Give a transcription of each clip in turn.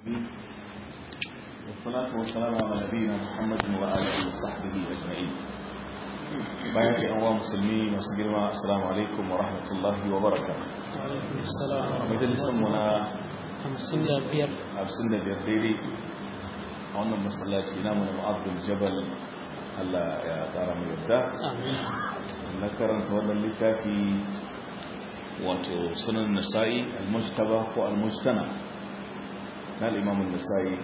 والصلاة والسلام على نبينا محمد وآله وصحبه أجمعين bayan ce wa musulmi masu girma assalamu alaikum wa rahmatullahi wa barakatuh majalisun mu na 55 daidai a wannan masallaci namu na ma'abdul jabal Allah ya tsara mu yarda na karanta wannan littafi wato sunan nasa'i al-mujtaba ko al-mujtana na al-imam an-nasa'i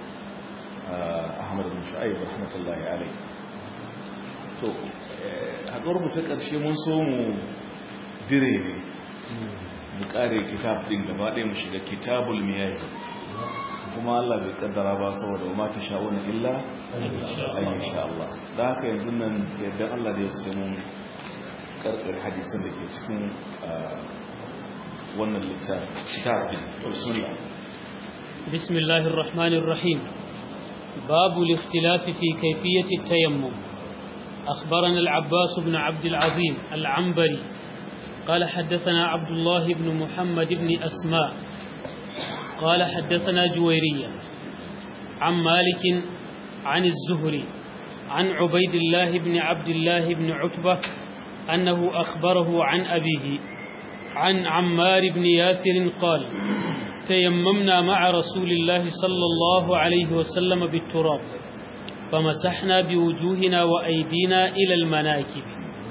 Ahmad bin Shu'aib rahmatullahi alayhi to haɗuwar mu ta ƙarshe mun so mu dire ne mu ƙare kitab ɗin gaba ɗaya mu shiga kitabul miyayi kuma Allah bai kaddara ba saboda ma ta sha'una illa ayi insha Allah da haka yanzu nan yadda Allah da ya sai mun karkar hadisan da ke cikin wannan littafi kitab ɗin bismillah bismillahir rahmanir rahim babu al-ikhtilaf fi kayfiyati at-tayammum أخبرنا العباس بن عبد العظيم العنبري قال حدثنا عبد الله بن محمد بن أسماء قال حدثنا جويرية عن مالك عن الزهري عن عبيد الله بن عبد الله بن عتبة أنه أخبره عن أبيه عن عمار بن ياسر قال تيممنا مع رسول الله صلى الله عليه وسلم بالتراب فمسحنا بوجوهنا وأيدينا إلى المناكب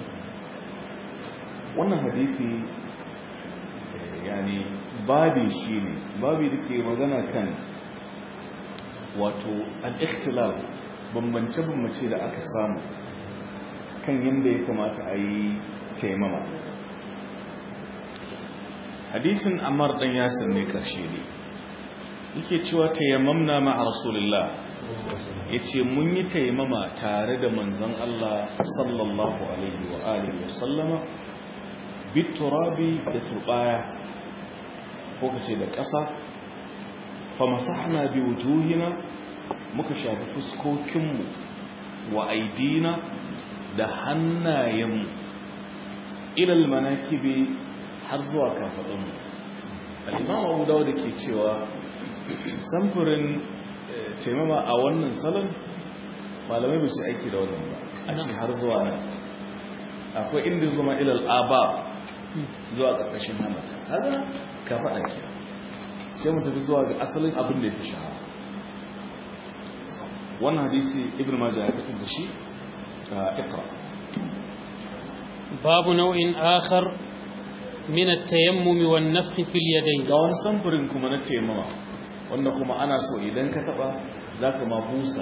wannan hadisi yani babi shi ne babi da ke magana kan wato al-ikhtilaf bambance-bambance da aka samu kan yadda ya kamata a yi taimama hadisin ammar dan yasir ne karshe ne yake cewa tayammamna ma'a rasulullah yace mun yi taimama tare da manzon Allah sallallahu alaihi wa alihi wa sallama biturabi da turbaya ko kace da ƙasa fa masahna bi wujuhina muka shafi fuskokinmu wa aidina da hannayenmu ila almanakibi har zuwa kafadunmu al-imam Abu Dawud ke cewa samfurin taimama a wannan salon malamai ba su aiki da wannan ba a ce har zuwa nan akwai inda zuma ilal aba zuwa ƙarƙashin hamata haka ka faɗa ke sai mu tafi zuwa ga asalin abin da ya fi shahara wannan hadisi ibn majah ya fitar da shi a ikra babu nau'in akhar min at-tayammum wan nafkh fil yadayn ga wani samfurin kuma na taimama wanda kuma ana so idan ka taba zaka ma busa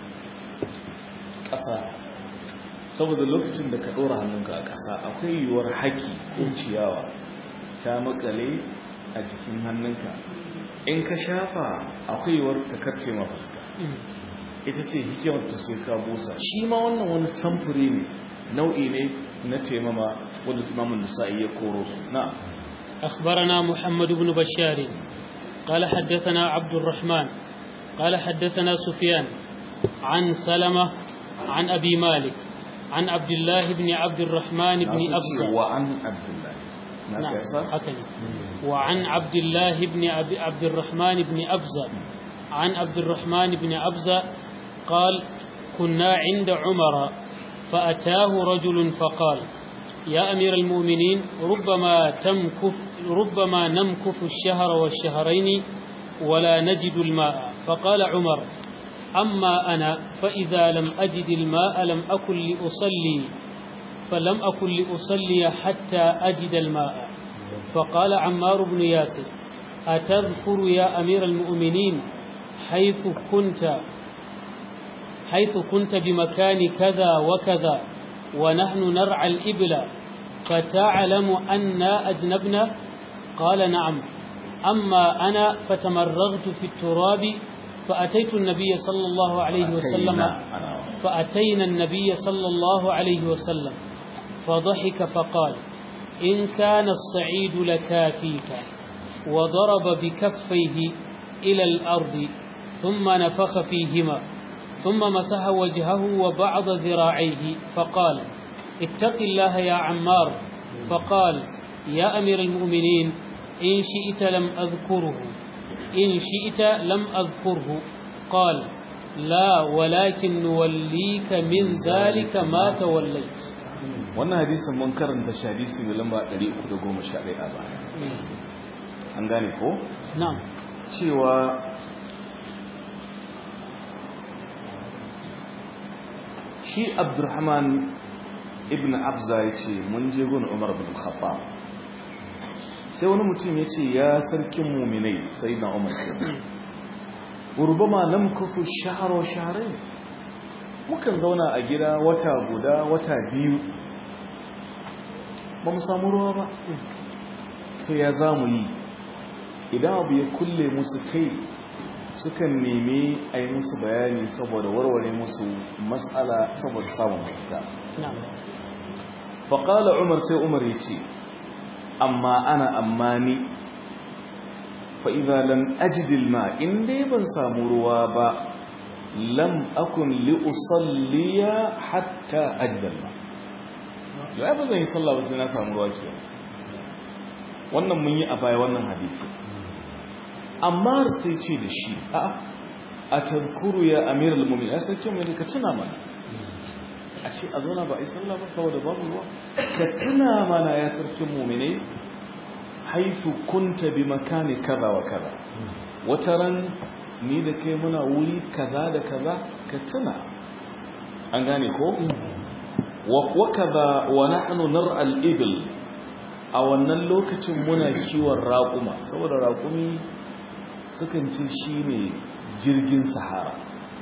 ƙasa saboda lokacin da ka ɗora hannunka a ƙasa akwai yiwuwar haki ko ciyawa ta makale a jikin hannunka in ka shafa akwai yiwuwar ta karce ma fuska ita ce hikimar ta sai ka busa shi ma wannan wani samfuri ne nau'i ne na taimama wanda imamun nisa'i ya koro su na أخبرنا محمد بن بشار قال حدثنا عبد الرحمن قال حدثنا سفيان عن سلمة عن أبي مالك عن عبد الله بن عبد الرحمن بن أبزة وعن عبد الله نعم حكني وعن عبد الله بن عبد الرحمن بن أبزة عن عبد الرحمن بن أبزة قال كنا عند عمر فأتاه رجل فقال يا أمير المؤمنين ربما تمكث ربما نمكث الشهر والشهرين ولا نجد الماء فقال عمر أما أنا فإذا لم أجد الماء لم أكن لأصلي فلم أكن لأصلي حتى أجد الماء فقال عمار بن ياسر أتذكر يا أمير المؤمنين حيث كنت حيث كنت بمكان كذا وكذا ونحن نرعى الإبل فتعلم أنا أجنبنا قال نعم أما أنا فتمرغت في التراب فأتيت النبي صلى الله عليه وسلم فأتينا النبي صلى الله عليه وسلم فضحك فقال إن كان الصعيد لكافيك وضرب بكفيه إلى الأرض ثم نفخ فيهما ثم مسح وجهه وبعض ذراعيه فقال اتق الله يا عمار فقال يا أمير المؤمنين إن شئت لم أذكره إن شئت لم أذكره قال لا ولكن نوليك من ذلك ما توليت wannan hadisin mun karanta shi hadisi mai lamba 311 a baya an gane ko نعم cewa shi abdurrahman ibn abza ya ce mun je gun umar bin khattab sai wani mutum ya ce ya sarkin muminai sai na umar ke urbama nam kufu shaharo shahare mukan zauna a gida wata guda wata biyu ba mu samu ruwa ba to ya za mu yi idan abu ya kulle musu kai sukan nemi a yi musu bayani saboda warware musu matsala saboda samun mafita نعم faƙala umar sai umar ya ce amma ana amma ni fa'iza lam ajidil ma inda ban samu ruwa ba lam akun li'usalliya hatta ajidal ma ya ba zan yi sallah ba sai na samu ruwa ke wannan mun yi a baya wannan hadisi amma sai ce da shi a a tankuru ya amiral mumin ya sarki mai ka tuna mana a ce a zauna ba a yi sallah ba saboda babu ruwa ka tuna mana ya sarkin mumine haifu kunta bi makani kaza wa kaza wata ran ni da kai muna wuri kaza da kaza ka tuna an gane ko wa kaza wa nahnu nar'a al-ibl a wannan lokacin muna kiwon raƙuma saboda raƙumi sukan ce shine jirgin sahara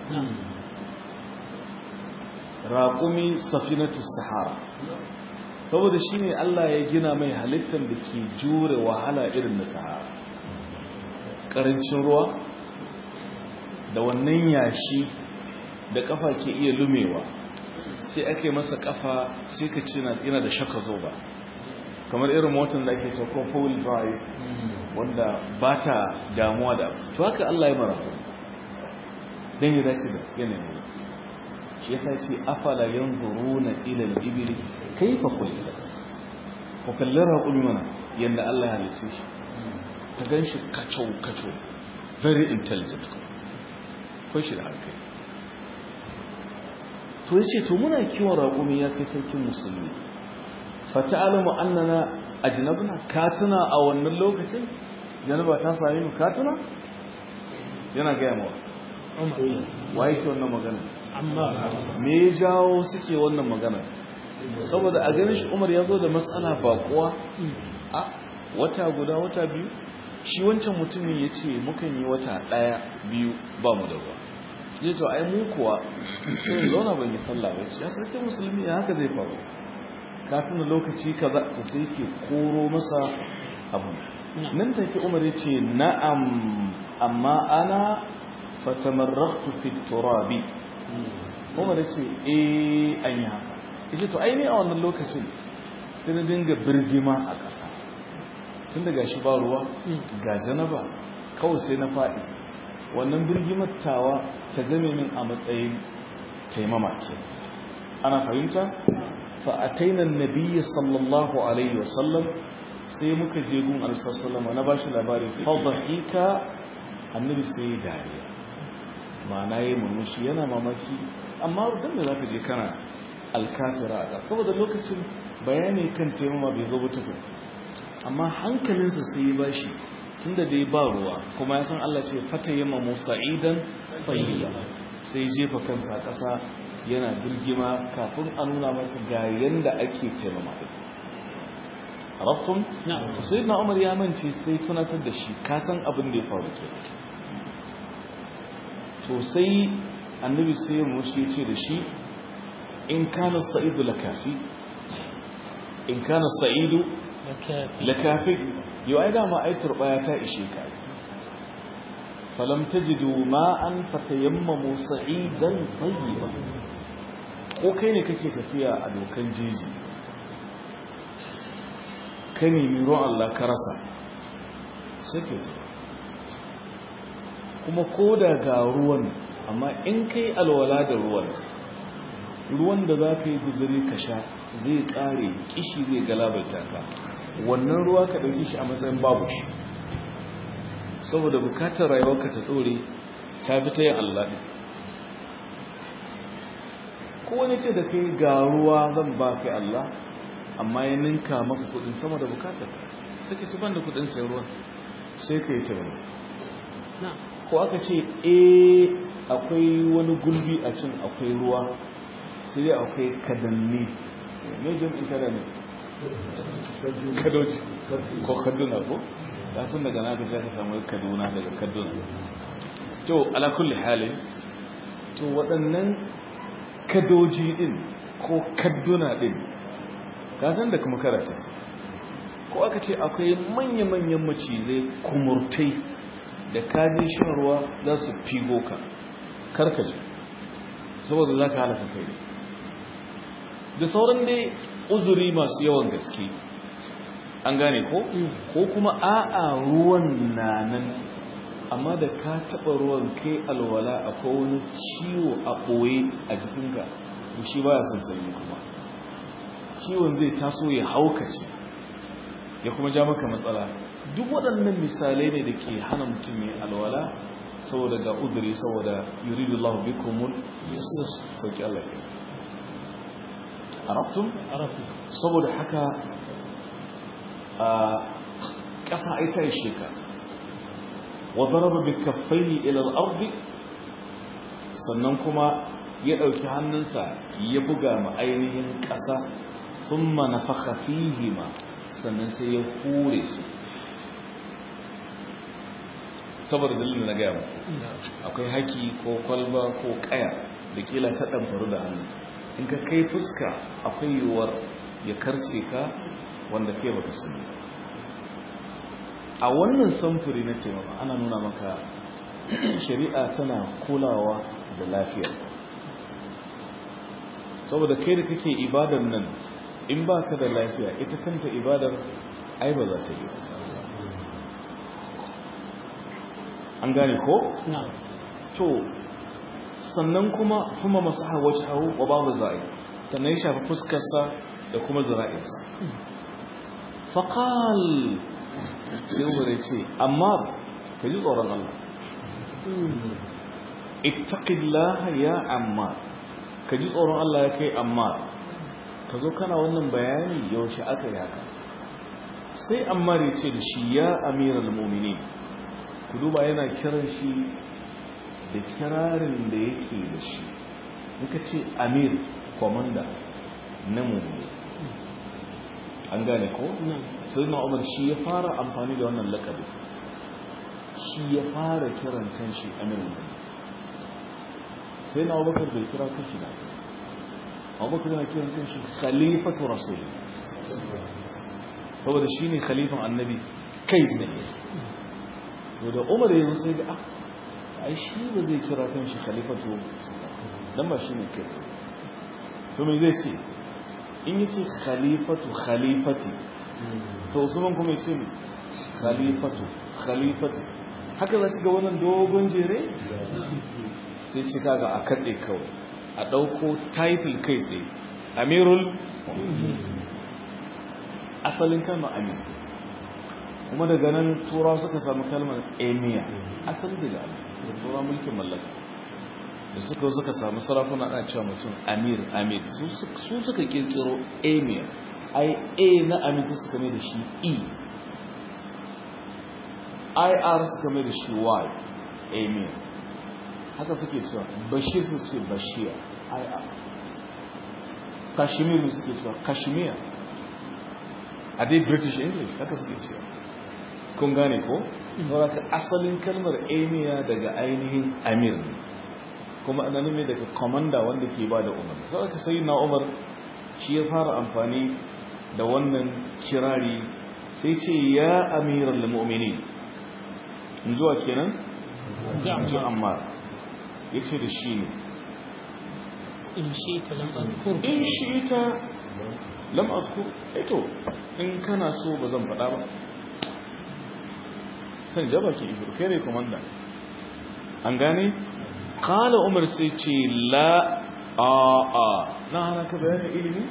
raƙumi safinatus sahara saboda shi ne Allah ya gina mai halittar da ke jure wahala irin na sahara ƙarancin ruwa da wannan yashi da ƙafa ke iya lumewa sai ake masa ƙafa sai ka ce yana da shaka zoba kamar irin motar da ake tako fowl drive wanda ba ta damuwa da to haka Allah ya mara don yi dace da yanayin shi yasa ce afala yanzuruna ila al-ibli kayfa khuliqat ko kallon raƙumi mana yanda Allah ya halice shi ta ganshi kacho kacho very intelligent ko shi da hankali to yace to muna kiwon raƙumi ya kai sarkin musulmi fa ta'lamu annana ajnabna katuna a wannan lokacin janaba ta same mu katuna yana ga yawa waye ke wannan magana amma me ya jawo suke wannan magana saboda a ganin shi umar ya zo da matsala bakuwa a wata guda wata biyu shi wancan mutumin ya ce mukan yi wata ɗaya biyu ba mu da ruwa ya to ai mu kuwa sai zauna ban yi sallah ba ya sarki musulmi ya haka zai faru kafin da lokaci kaza to sai ke koro masa abu nan take umar ya ce na'am amma ana fatamarraktu fi turabi umar ya ce eh an yi haka ya to aini a wannan lokacin sai na dinga birgima a ƙasa tun daga shi ba ruwa ga janaba kawai sai na faɗi wannan birgimar tawa ta zame min a matsayin taimama ke ana fahimta fa'atainan nabiyyi sallallahu alaihi wasallam sai muka je gun alisallallahu na ba shi labarin fadahika annabi sai dariya ma'ana ya yi murmushi yana mamaki amma don da za ka je kana alkafira a ƙasa saboda lokacin bayani kan taimama bai zo tukun amma hankalinsa sai ya bashi tun da dai ba ruwa kuma ya san Allah ce fata yamma musa idan tsayiya sai jefa kansa ƙasa yana birgima kafin a nuna masa ga yanda ake taimama ɗin rafin sai na umar ya mance sai tunatar da shi kasan abin da ya faru ke to sai annabi sai ya mushi ce da shi in kana sa'idu lakafi in kana sa'idu lakafi yau ai dama ai turbaya ta ishe ka falam tajidu ma'an fatayammamu sa'idan tayyiba ko kai ne kake tafiya a dokan jeji ka nemi ruwan Allah ka rasa sai ke kuma ko da ga ruwan amma in kai alwala da ruwan ruwan da za ka yi guzuri ka sha zai kare kishi zai galabarta ka wannan ruwa ka ɗauki shi a matsayin babu shi saboda bukatar rayuwarka ta dore ta fi ta yin Allah ɗin ko wani ce da kai ga ruwa zan ba kai Allah amma ya ninka maka kudin sama da bukatar sai ka ci ban da kudin sai ruwan sai ka yi tabbata na'am ko aka ce eh akwai wani gulbi a cin akwai ruwa sai dai akwai kadanni mai jam'in kadanni kadoji ko kaduna ko ya sun daga naka sai ka samu kaduna daga kaduna to ala kulli halin to waɗannan kadoji din ko kaduna din ka san da kuma karata ko aka ce akwai manya-manyan macizai kumurtai da kajin shan ruwa za su figo ka karkace saboda za ka halaka kai ne da sauran dai uzuri masu yawan gaske an gane ko ko kuma a'a ruwan na nan amma da ka taɓa ruwan kai alwala akwai wani ciwo a ɓoye a jikinka to shi baya son sanyi kuma ciwon zai taso ya haukace ya kuma ja maka matsala duk waɗannan misalai ne da ke hana mutum ya alwala saboda ga udiri saboda yuridu Allah bikumul sauki Allah ke arabtum arafu saboda haka a ƙasa ai ta ishe ka wa daraba bi kaffaihi ila al-ardi sannan kuma ya ɗauki hannunsa ya buga ma ainihin ƙasa thumma nafakha fihima sannan sai ya hure su saboda dalilin na gaya muku akwai haki ko kwalba ko kaya da kila ta ɗanfaru da hannu in ka kai fuska akwai yiwuwar ya karce ka wanda ke baka sani a wannan samfuri na taimaka ana nuna maka shari'a tana kulawa da lafiya saboda kai da kake ibadar nan in ba ka da lafiya ita kanta ibadar ai ba za ta yi an gane ko? na'am to sannan kuma kuma masu hawaci hau wa babu za'i sannan ya shafi fuskarsa da kuma zira'insa faƙal sai ubare ce amma ka ji tsoron Allah ittaqillaha ya amma ka ji tsoron Allah ya kai amma ka zo kana wannan bayani yaushe aka yi haka sai ammar ya ce da shi ya amiral muminin ku duba yana kiran shi da kirarin da yake da shi muka ce amir komanda na mummuni an gane ko? na'am sai na umar shi ya fara amfani da wannan lakabi shi ya fara kiran kanshi amir mummuni sai na abubakar bai kira kanshi da abubakar yana kiran kanshi khalifatu rasul saboda shi ne khalifan annabi kai ne to da umar yanzu sai ga ah ai shi ba zai kira kanshi khalifatu dan ba shi ne kai to me zai ce in yace khalifatu khalifati to usman kuma yace ne khalifatu khalifati haka za ga wannan dogon jere sai ci kaga a katse kawai a dauko title kai tsaye amirul asalin kalmar amir kuma daga nan turawa suka samu kalmar emir asali daga amir da turawa mulkin mallaka da suka suka samu sarakuna ana cewa mutum amir amir su suka kirkiro emir ai a na amir suka mai da shi e ir suka mai da shi y emir haka suke cewa bashir su ce bashir ir kashmir suke cewa kashmir a dai british english haka suke cewa kun gane ko? sauraka asalin kalmar emir daga ainihin amir ne kuma ana nemi daga komanda wanda ke ba da umar sauraka sai na umar shi ya fara amfani da wannan kirari sai ce ya amiral mu'mini in zuwa kenan? ji amma ya ce da shi ne in shi ta lam azkur in shi ta lam azkur eto in kana so ba zan faɗa ba kan jaba ke ishir kai ne komanda an gane kala umar sai ce la a a na hana ka bayanin ilimi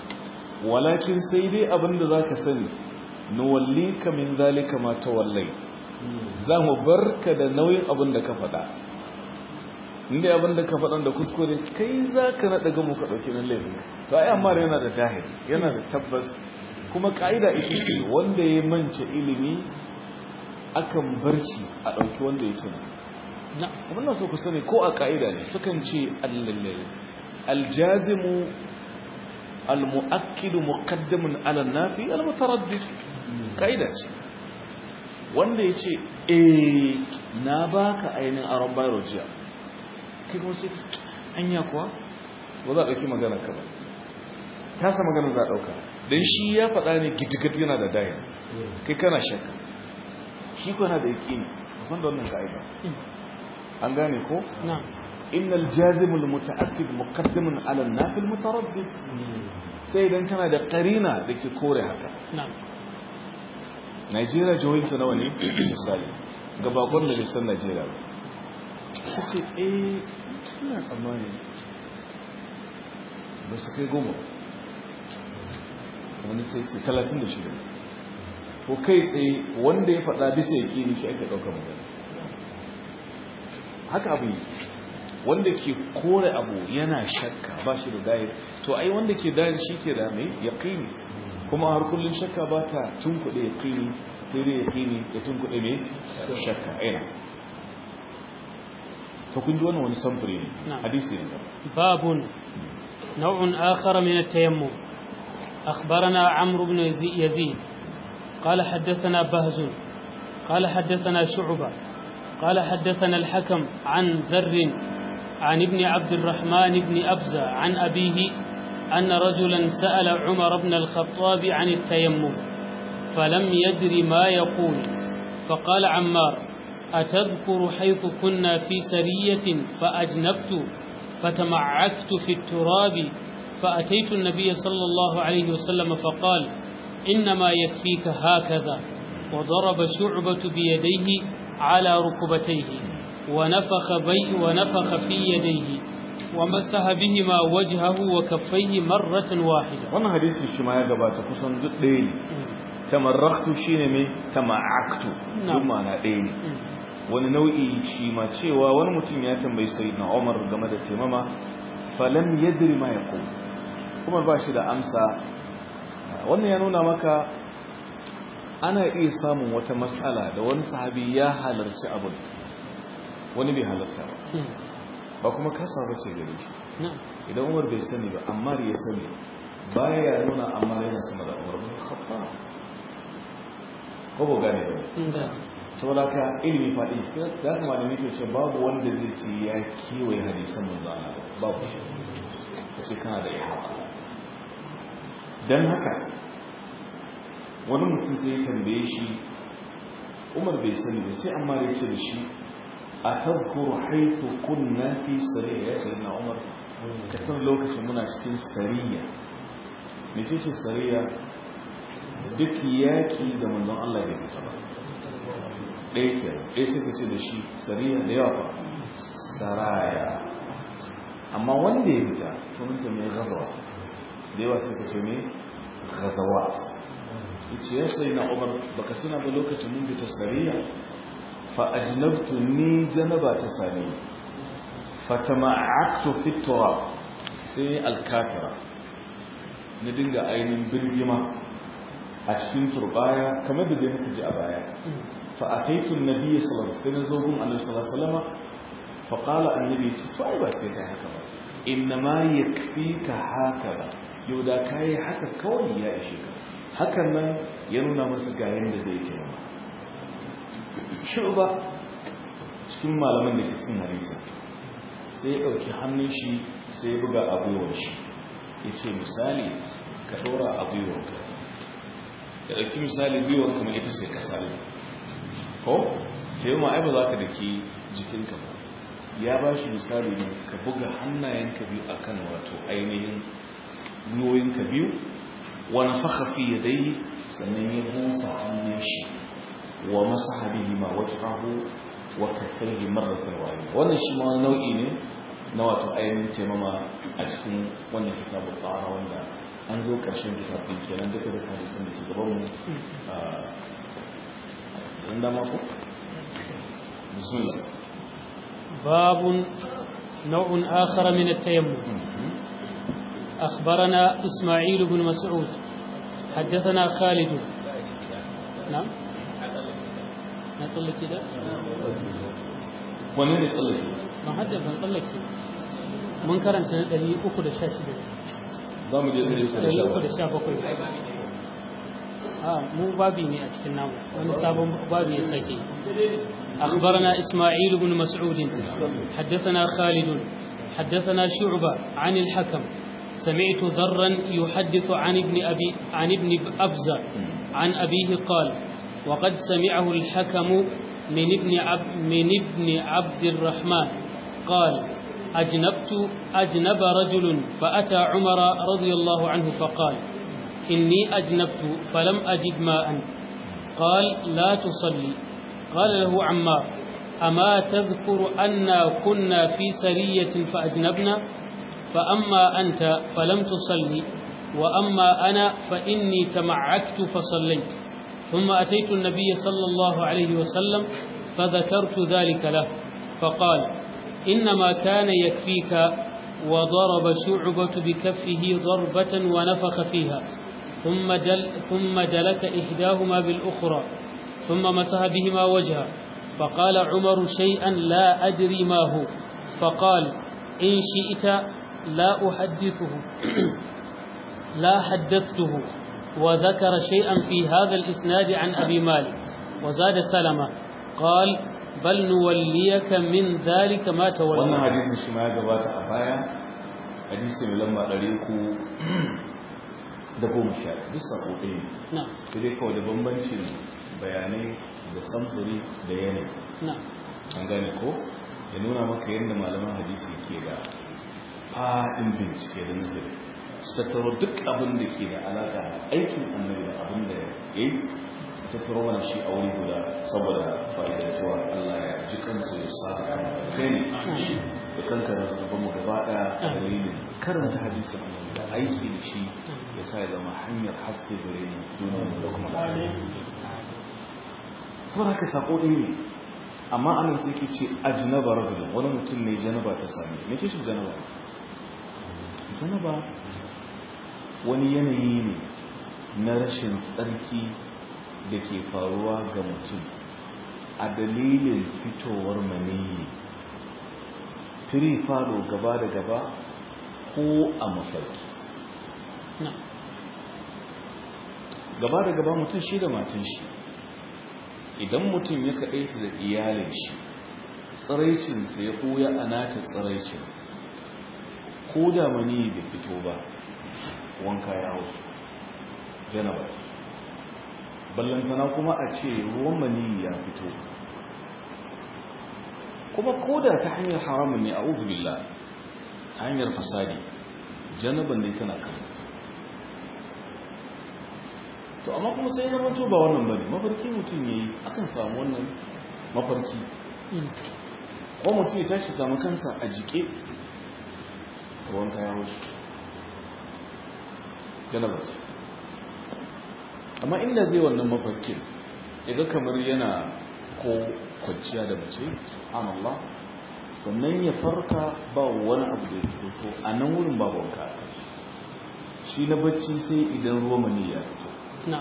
walakin sai dai abinda za ka sani nuwalli ka min zalika ma ta wallai za mu barka da nauyin abin da ka faɗa inda abin da ka faɗa da kuskure kai za ka naɗa gamu ka ɗauki nan laifin to ai amma yana da dahir yana da tabbas kuma ƙa'ida ita ce wanda ya mance ilimi akan bar shi a ɗauki wanda ya tuna abin da so ku sani ko a ƙa'ida ne sukan ce aljazimu almu'akkidu muqaddamun ala nafi almutaraddid ƙa'ida ce wanda ya ce eh na baka ainihin aron bayro jiya kai kuma sai anya kuwa ba za a ɗauki magana ka ba ta sa magana za a ɗauka don shi ya faɗa ne gidigat yana da dayin kai kana shakka shi kuna da yaƙi ne musan da wannan ka'ida an gane ko? innal jazimul muta'akkid muqaddamun ala an-nafil mutaraddid sai idan kana da qarina da ke kore haka Najeriya jihohinta nawa ne misali ga bakon da lissan Najeriya ba su ce eh tana tsammani ba su kai goma wani sai ce 36 ko kai tsaye wanda ya faɗa bisa ya ƙini shi ake ɗauka magana haka abu wanda ke kore abu yana shakka ba shi da dayar to ai wanda ke dayar shi ke da mai ya ƙini kuma har kullum shakka ba ta tunkuɗe ya ƙini sai dai ya ƙini ya tunkuɗe mai shakka aina to kun ji wannan wani samfuri ne hadisi ne babun nau'un akhar min at-tayammum akhbarana amr ibn yazid قال حدثنا بهز قال حدثنا شعبة قال حدثنا الحكم عن ذر عن ابن عبد الرحمن بن أبزة عن أبيه أن رجلا سأل عمر بن الخطاب عن التيمم فلم يدر ما يقول فقال عمار أتذكر حيث كنا في سرية فأجنبت فتمعكت في التراب فأتيت النبي صلى الله عليه وسلم فقال إنما يكفيك هكذا وضرب شعبة بيديه على ركبتيه ونفخ, بي ونفخ في يديه ومسح بهما وجهه وكفيه مرة واحدة wannan hadisi shi ma ya gabata kusan duk ɗaya ne tamarraktu shine mai tama'aktu duk ma'ana ɗaya ne wani nau'i shi ma cewa wani mutum ya tambayi sayyidina Umar game da taimama falam yadri ma yaqul kuma ba shi da amsa wannan ya nuna maka ana iya samun wata matsala da wani sahabi ya halarci abin wani bai halarta ba ba kuma kasa ba ce gare shi idan umar bai sani ba amma ya sani baya ya nuna amma yana sama da umar bin khattab ko ba gane ba saboda ka ilimi faɗi da kuma da nake ce babu wanda zai ce ya kewaye hadisan manzo Allah babu shi kace kana da ihata dan haka wani mutum sai ya tambaye shi umar bai sani ba sai amma ya ce da shi a tazkuru haithu kunna fi sariya ya sayi na umar ka san lokacin muna cikin sariya me ce ce sariya duk yaƙi da manzon Allah bai fita ba ɗaya ke ɗaya sai ka ce da shi sariya da yawa ba saraya amma wanda ya fita sunanta mai gazawa da yawa sai ka ce mai gazawa yace ya sai na umar baka suna ba lokacin mun fita sariya fa ajnabtu ni janaba ta sani fa tama'aktu fi turab sai alkafira na dinga ainihin birgima a cikin turbaya kamar da dai muka ji a baya fa ataitu an-nabiy sallallahu alaihi wasallam sai zogun annabi sallallahu alaihi wasallam fa qala annabi to ai ba sai kai haka ba innama yakfika haka yau da kai haka kawai ya ishe ka hakan nan ya nuna masa ga yadda zai taimaka shuba cikin malaman da ke cikin harisa sai ya ɗauki hannun shi sai ya buga abuwar shi ya ce misali ka ɗora abuwar ka ya ɗauki misali gwiwar kuma ita ce ka sami ko ke yi ma'ai ba za ka da ke jikinka ba ya ba shi misali ne ka buga hannayenka biyu akan wato ainihin gwiwoyinka biyu wani fakafi ya dai sannan ya busa hannun shi wa masa habihi ma wajhahu wa kaffaihi marratan wahida wannan shi ma wani nau'i ne na wato ainihin taimama a cikin wannan kitabul tahara wanda an zo karshen kitabun kenan duka da hadisin da ke gaban mu dan dama ko bismillah باب نوع آخر من التيمم أخبرنا إسماعيل بن مسعود حدثنا خالد نعم نصلي كده wani ne tsallake ما حد نصلي كده من كرنت دليل أكو دشاشي za mu je ɗari uku da دليل sha أكو bakwai. دشا بكوي آه مو بابي ne a cikin namu wani sabon babi ya sake أخبرنا إسماعيل بن مسعود حدثنا خالد حدثنا شعبة عن الحكم سمعت ذرا يحدث عن ابن أبي عن ابن أبزة عن أبيه قال وقد سمعه الحكم من ابن عب من ابن عبد الرحمن قال أجنبت أجنب رجل فأتى عمر رضي الله عنه فقال إني أجنبت فلم أجد ماء قال لا تصلي قال له عمار أما تذكر أنا كنا في سرية فأجنبنا فأما أنت فلم تصلي وأما أنا فإني تمعكت فصليت ثم أتيت النبي صلى الله عليه وسلم فذكرت ذلك له فقال إنما كان يكفيك وضرب شعبة بكفه ضربة ونفخ فيها ثم, دل ثم دلك إحداهما بالأخرى ثم مسح بهما وجهه فقال عمر شيئا لا أدري ما هو فقال إن شئت لا أحدثه لا حدثته وذكر شيئا في هذا الإسناد عن أبي مالك وزاد سلمة قال بل نوليك من ذلك ما wannan تولى hadisin shi ma ya gabata a baya hadisi mai lamba ɗari uku da goma sha duk sako ɗaya ne نعم sai dai kawai da bambancin bayanai da samfuri da yanayi نعم an gane ko ya nuna maka yadda malaman hadisi ke da faɗin bincike da nazari su tattaro duk abin da ke da alaƙa da aikin annabi da abin da ya yi tattaro mana shi a wuri guda saboda fa'idantuwa Allah ya ji kansu ya sa kan kai ne da kanka da zuban mu gaba ɗaya a dalilin karanta hadisin annabi da aiki da shi ya sa ya zama hanyar haske gare ni duniya da kuma lafiya saboda haka sako ɗin ne amma anan sai ke ce ajnaba rajulun wani mutum ne janaba ta sami me ke shi janaba janaba wani yanayi ne na rashin tsarki da ke faruwa ga mutum a dalilin fitowar maniyi firi falo gaba da gaba ko a mafarki نعم gaba da gaba mutum shi da matan shi idan mutum ya kaɗaita da iyalin shi tsiraicinsa ya ɓuya a nata tsiraicin ko da mani bai fito ba wanka ya hau janaba ballantana kuma a ce ruwan mani ya fito kuma ko da ta hanyar haramun ne a billah ta hanyar fasadi janaban ne tana kan to amma kuma sai zama to ba wannan bane mafarki mutum yayi akan samu wannan mafarki مم. ko mutum ya tashi samu kansa a jike ruwan kaya wuce janabar ce amma inda zai wannan mafarkin ya ga kamar yana ko kwanciya da mace amallah sannan ya farka ba wani abu da ya fito to a nan wurin babu wanka a kan shi. shi na bacci sai idan ruwa mani ya fito نعم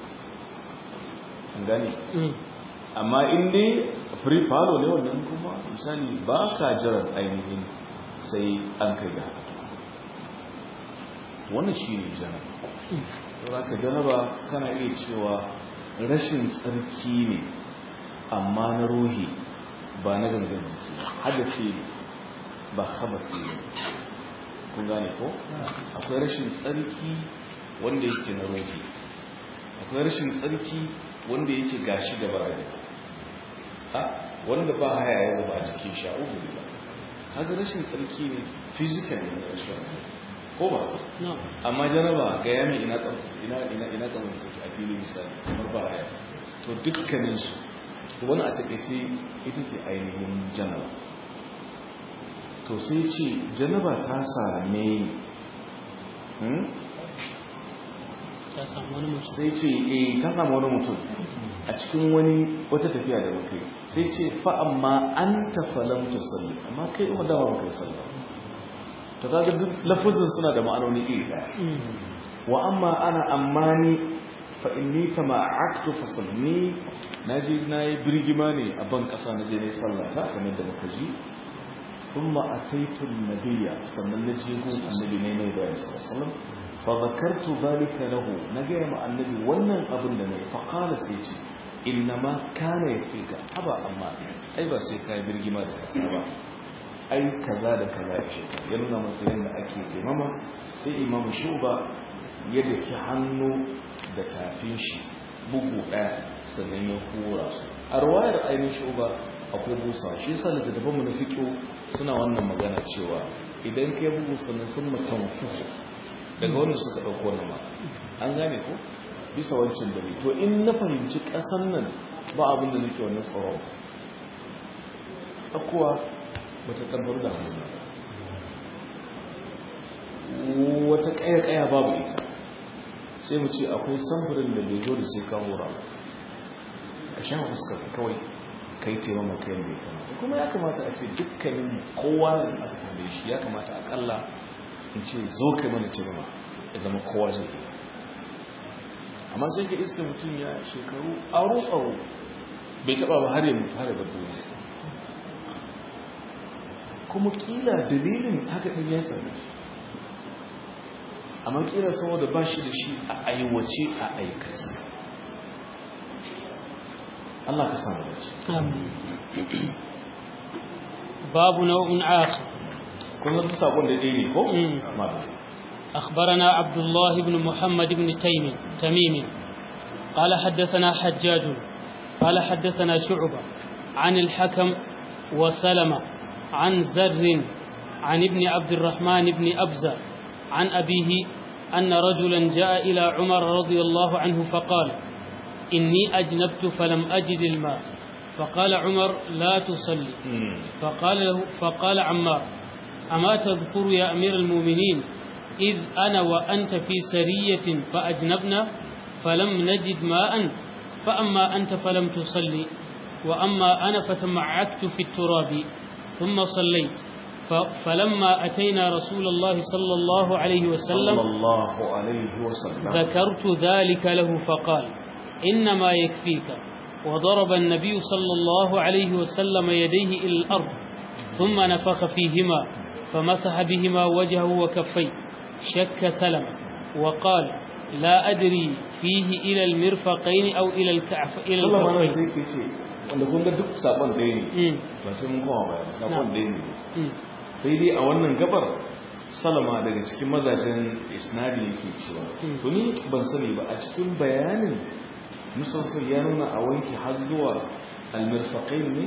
an gane مم. amma in dai free follow ne wannan kuma misali ba ka jiran ainihin sai an kai ga wannan shi ne janaba saboda ka janaba kana iya cewa rashin tsarki ne amma na ruhi ba na gangan jiki ba. hadafi ne ba habafi ne kun gane ko akwai rashin tsarki wanda yake na ruhi akwai rashin tsarki wanda yake gashi da bara ha wanda ba haya ya zuba a cikin sha'ubu ne kaga rashin tsarki ne physical ne na rashin ko ba نعم amma jaraba ga yamin ina tsam ina ina ina tsam suke a fili misali kamar ba haya to dukkanin su to wani a takaice ita ce ainihin janaba to sai ce janaba ta same hmm? ya samu wani mutum sai ce eh ta samu wani mutum a cikin wani wata tafiya da muka yi sai ce fa amma anta falam tusalli amma kai umar da ba kai sallah to kaga duk lafuzin suna da ma'anoni iri daya wa amma ana ammani fa inni tama'aktu fa salli naji nayi birgima ne a ban kasa naje ne sallah ta kamar da muka ji thumma ataitu an-nabiyya sannan naje gun annabi ne ne da sallallahu alaihi wasallam fa zakartu dhalika lahu naga ma annabi wannan abin da nayi fa qala sai ce innama kana yafika haba amma ai ba sai kai birgima da kasa ba ai kaza da kaza ya ce ya nuna masa yadda ake taimama sai imamu shuba ya daki hannu da tafin shi bugu ɗaya sannan ya hura su a ruwayar ainihin shuba akwai busa shi yasa da daban na fiƙo suna wannan magana cewa idan kai bugu sannan sun mutum fufu daga wannan suka ɗauko wannan ma an gane ko bisa wancan dare to in na fahimci ƙasan nan ba abin da nake wannan tsoron akuwa bata tabbar da hannu wata kaya-kaya babu ita sai mu ce akwai samfurin da bai zo da sai kawo ra ka sha fuskar kawai ka yi taimama kayan bai kamata kuma ya kamata a ce dukkanin kowa na aka tambaye shi ya kamata akalla in ce zo kai mana taimama ya zama kowa zai yi amma sai ka iska mutum ya shekaru aro-aro bai taba ba har yi mutu har yi bar duniya kuma kila dalilin haka ɗin ya same shi amma kila saboda ba shi da shi a aiwace a aikace Allah ka samu da shi babu nau'in akhir kun zata sakon da ɗaya ne ko? أخبرنا عبد الله بن محمد بن تيم تميم قال حدثنا حجاج قال حدثنا شعبة عن الحكم وسلمة عن زر عن ابن عبد الرحمن بن أبزة عن أبيه أن رجلا جاء إلى عمر رضي الله عنه فقال إني أجنبت فلم أجد الماء فقال عمر لا تصلي فقال, له فقال عمار أما تذكر يا أمير المؤمنين إذ أنا وأنت في سرية فأجنبنا فلم نجد ماء فأما أنت فلم تصلي وأما أنا فتمعكت في التراب ثم صليت فلما أتينا رسول الله صلى الله عليه وسلم صلى الله عليه وسلم ذكرت ذلك له فقال إنما يكفيك وضرب النبي صلى الله عليه وسلم يديه إلى الأرض ثم نفخ فيهما فمسح بهما وجهه وكفيه شك سلم وقال لا أدري فيه إلى المرفقين أو إلى الكعف إلى Allah mana الكفين sai ke ce wanda kun ga duk sabon ɗaya ne ba sai mun kowa ba sabon ɗaya ne sai dai a wannan gabar salama daga cikin mazajen isnadi yake cewa to ni ban sani ba a cikin bayanin musamman ya nuna a wanke har zuwa almirfaqain ne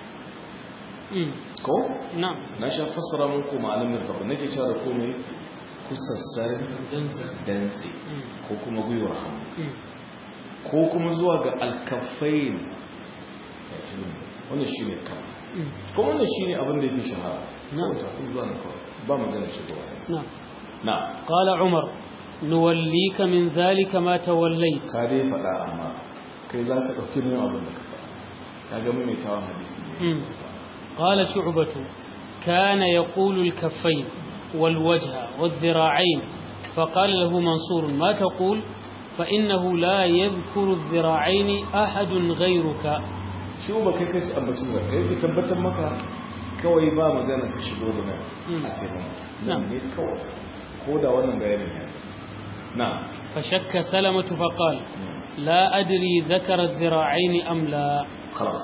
ko نعم na sha fassara muku ma'anar mirfaqain nake cewa da komai kusassan dantse ko kuma gwiwar hannu ko kuma zuwa ga alkafain wannan shi ne kan kuma wannan shi ne abin da yake shahara Na'am. Kawai tafi zuwa na kawai ba magana shigowa نعم na قال عمر نوليك من ذلك ما توليت ka dai faɗa amma kai za ka ɗauki min abin da ka faɗa ka ga mai tawon hadisi ne مم. قال شعبة كان يقول الكفين والوجه والذراعين فقال له منصور ما تقول فإنه لا يذكر الذراعين أحد غيرك shi ba kai kai ambacin da kai ka tabbatar maka kawai ba magana ka shigo da nan Mm. a taimaka Na'am. nan ne kawai ko da wannan bayanin ya na فشك سلمة فقال لا أدري ذكر الذراعين أم لا خلاص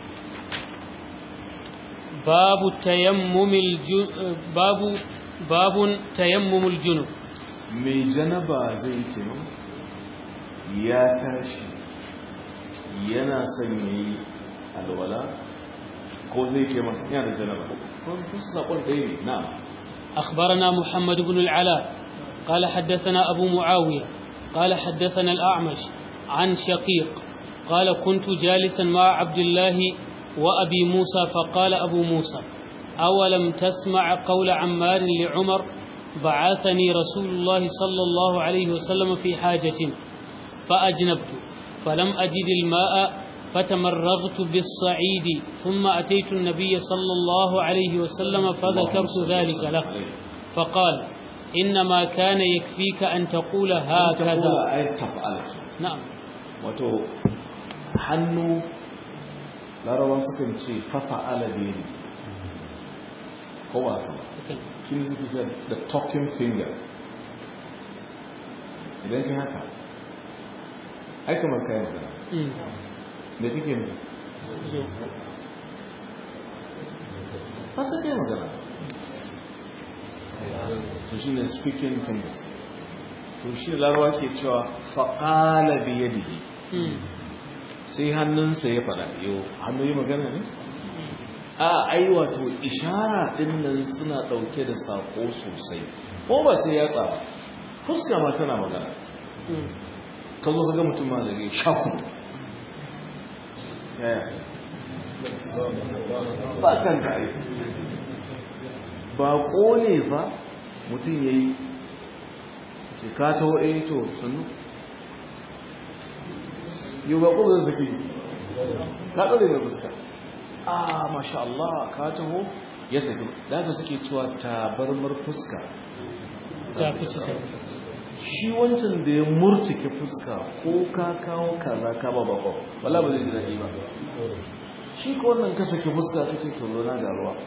باب التيمم الجن... باب باب تيمم الجنب mai janaba zai taimaka ya tashi yana son ya yi alwala ko zai taimaka yana da janaba ko su saƙon ɗaya ne na أخبرنا محمد بن العلاء قال حدثنا أبو معاوية قال حدثنا الأعمش عن شقيق قال كنت جالسا مع عبد الله وأبي موسى فقال أبو موسى أولم تسمع قول عمار لعمر بعثني رسول الله صلى الله عليه وسلم في حاجة فأجنبت فلم أجد الماء فتمرغت بالصعيد ثم أتيت النبي صلى الله عليه وسلم فذكرت ذلك له فقال إنما كان يكفيك أن تقول هكذا تقول أي تفعل نعم wato hannu larabar sukan ce fafa'ala da ne kowa kin suke ce the talking finger idan kai haka ai kamar kayan da da kake ne ba sai kai magana to shi ne speaking fingers to shi larawa ke cewa faƙala da yadihi sai hannunsa ya faɗa yau hannu yi magana ne a ai wato ishara ɗin nan suna ɗauke da saƙo sosai ko ba sai ya tsaba fuska ma tana magana ka zo ka ga mutum ma zai shaku yaya ba kan ka aiki ba ne fa mutum ya yi shi ka taho eh to sannu yau ba ƙo zai saki jiki ka ɗaure mai fuska ah masha Allah ka taho ya saki da haka suke cewa tabarmar fuska ta fi ci shi wancan da ya murtuke fuska ko ka kawo kaza ka ba bako wala ba zai ji daɗi ba shi ko wannan ka saki fuska ka ce to na ga ruwa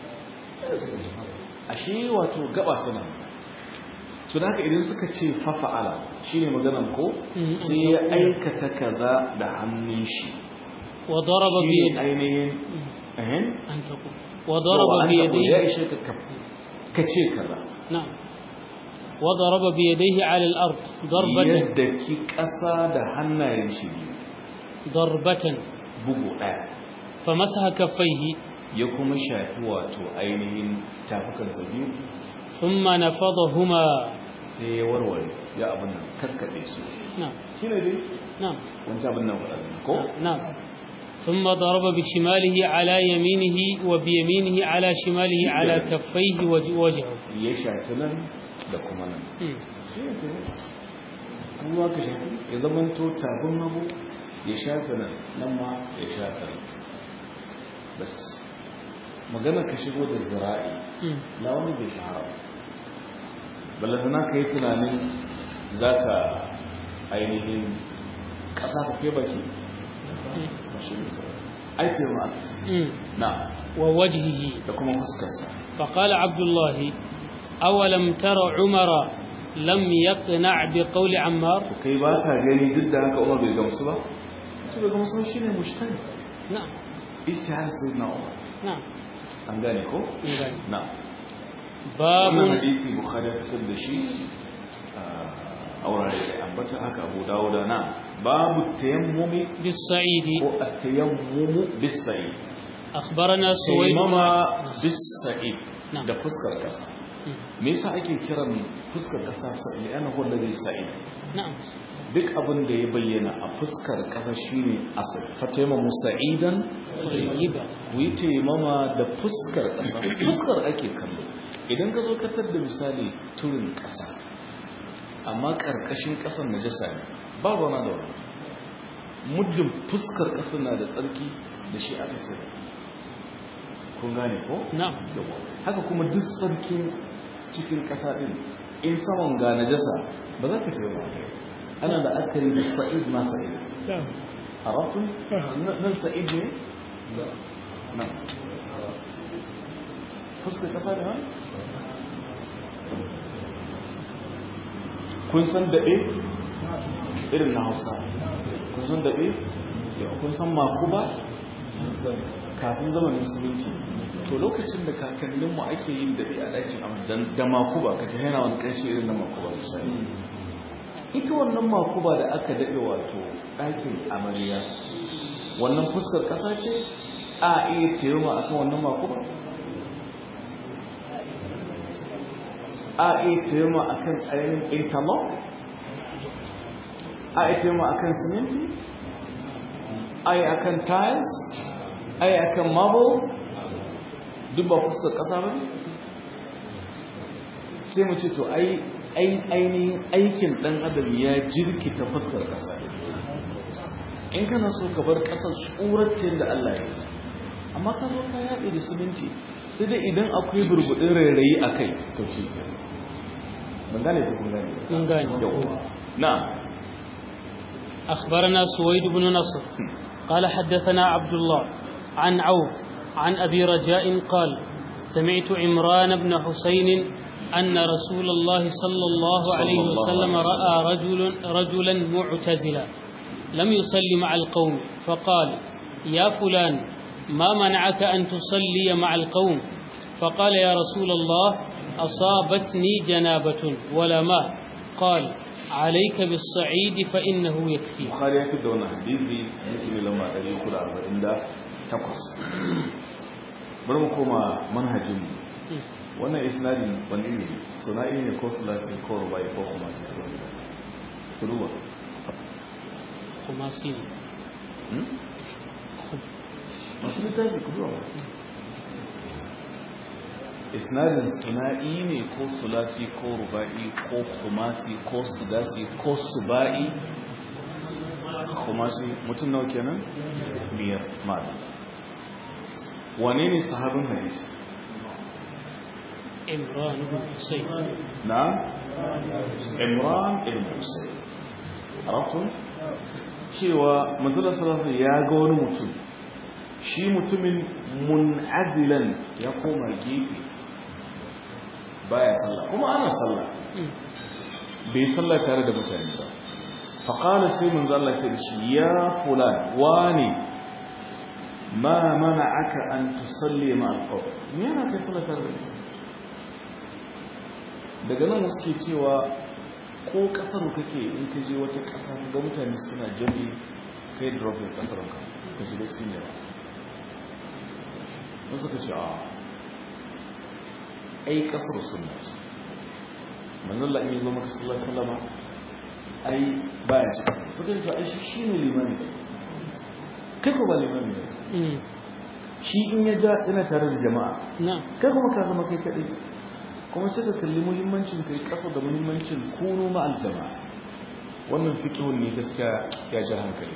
ashe wato gaba tana to da haka idan suka ce fafa'ala shine maganan ko sai ya aikata kaza da hannun shi wa daraba bi shi ainihin ehem an taqu wa daraba bi ya yadayhi ishe ka ka ce kaza na'am wa daraba bi yadayhi 'ala al-ard darbatan yadda ki ƙasa da hannayen shi biyu darbatan bugu ɗaya famasaha kaffayhi ya kuma shafi wato ainihin tafukansa biyu thumma nafadahuma sai ya warware ya abin nan kakkaɓe su na'am shi ne dai na'am wancan abin nan waɗanda ko نعم ثم ضرب بشماله على يمينه وبيمينه على شماله على كفيه وج- وجهه ya shafi nan da kuma nan مم. shi ne kenan kuma ka shafi ya zama to tafin hagu ya shafi nan nan ma ya shafi nan bas magana ka shigo da zira'i مم. na wani bai shahara balantana ka yi tunanin za ka ainihin ƙasa ka kai baki مم. ba shi ne zira'i ai ce ma aka ce مم. na ووجهه da kuma fuskarsa فقال عبد الله أولم تر عمر لم يقنع بقول عمار to kai ba ka gani duk da haka umar bai gamsu ba ce bai gamsu ba shine mushtari نعم istihar sayyidina umar نعم an gane ko نعم. na باب wannan hadisi bukhari ya fitar da shi a wurare da ambata haka abu dawuda na babu tayammumi بالصعيد ko at-tayammumu bis-sa'id أخبرنا سويد tayammama bis-sa'id نعم. da fuskar kasa مم. me yasa ake kiran fuskar kasa sa'id ana huwa ladhi sa'id نعم duk abin da ya bayyana a fuskar kasa shine asali fa tayammamu sa'idan طيبا ku yi taimama da fuskar ƙasa fuskar ake kallo idan ka zo katar da misali turin ƙasa amma ƙarƙashin ƙasar najasa ne ba rana da wani muddin fuskar ƙasar na da tsarki da shi aka ce kun gane ko? نعم Yawa. haka kuma duk tsarkin cikin ƙasa ɗin in saman ga najasa ba za ka ce ba ana da akari da sa'id ma sa'id نعم a rafin nan sa'id ne? nan fuskar ƙasa da nan? kun san daɓe? irin na hausa kun san daɓe? Yau, kun san makuba? kafin zamanin siminti to lokacin da kakanninmu ake yin daɓe a ɗakin amma dan- da makuba ka ta yana wani ƙarshe irin na makuba misali ita wannan makuba da aka daɗe wato ɗakin amarya wannan fuskar ƙasa ce a iya taimama a kan wannan makuba a iya taimama a kan ainihin interlock a iya taimama a kan siminti a yi a kan tiles a yi a kan marble duk ba fuskar ƙasa ba ne sai mu ce to ai ai- ainihin aikin ɗan adam ya jirkita fuskar ƙasa in kana so ka bar ƙasar tsoratin da Allah ya yi amma ka zo ka yaɗe da siminti sai dai idan akwai burbuɗin rairayi a kai to shi ban gane ko kun gane من قال yau na أخبرنا سويد بن نصر قال حدثنا عبد الله عن عوف عن أبي رجاء قال سمعت عمران بن حسين أن رسول الله صلى الله عليه صلى الله وسلم عليه رأى رجل رجلا معتزلا لم يصلي مع القوم فقال يا فلان ما منعك أن تصلي مع القوم فقال يا رسول الله أصابتني جنابة ولا ماء قال عليك بالصعيد فإنه يكفي bukhari ya fi da wani hadisi hadisi ne lamba 348 bari mu koma manhajin mu wannan isnadin wani ne suna'i ne ko sulasi ko rubai ko kuma su ku duba خماسين Hmm? masu littafi ku duba isnadin suna'i ne ko sulasi ko rubai ko kumasi ko sudasi ko suba'i kumasi mutum nawa kenan biyar ma'adam wane ne sahabin hadisi عمران بن حسين na imran ibn husayn arabtun cewa manzala sallallahu ya ga wani mutum shi mutumin mun'azilan ya koma gefe baya sallah kuma ana sallah bai sallah tare da mutane ba faƙala sai manzo Allah ce da shi ya fulan wani ma mana aka an tusalli ma alƙawar me yana kai sallah tare da mutane daga nan wasu ke cewa ko kasar kake in ka je wata ƙasa ga mutane suna jami kai dropin kasar ka ka shiga cikin yawa wasu ka ce a ai kasar suna ce manzan la'ayi zo maka sallar sallama ai baya ci kasar suka ce ai shi shi ne limani kai ko ba limani ne أمم. shi in ya ja yana tare da jama'a نعم kai kuma ka zama kai kaɗai kuma sai ka kalli muhimmancin kai ƙasa da muhimmancin kunu ma'al jama'a wannan fikihun ne gaskiya ya ji hankali